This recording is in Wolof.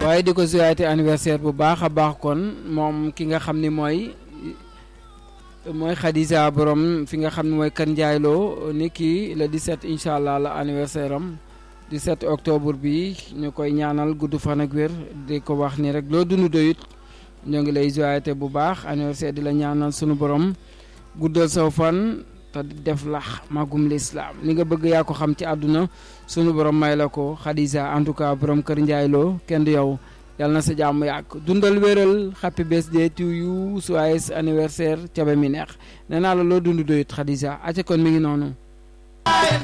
waaye di ko souhaité anniversaire bu baax a baax kon moom ki nga xam ni mooy mooy Khadija borom fi nga xam ne mooy Kër Ndiaye Lo ni kii le 17 incha allah la anniversaire am 17 octobre bi ñu koy ñaanal gudd fan ak wér di ko wax ni rek loo dund doyut ñoo ngi lay souhaité bu baax anniversaire di la ñaanal sunu borom guddal saw fan te def lax magum lislaam li nga bëgg yaa ko xam ci àdduna sunu borom may la ko Khadija en tout cas borom Kër Ndiaye Lo kenn du yow. yàlla na sa jàmm yàgg dundal wéral happy birthday to you joyeux anniversaire cabe mi neex nee naa la loo dund doyut Khadija aca kon mi ngi noonu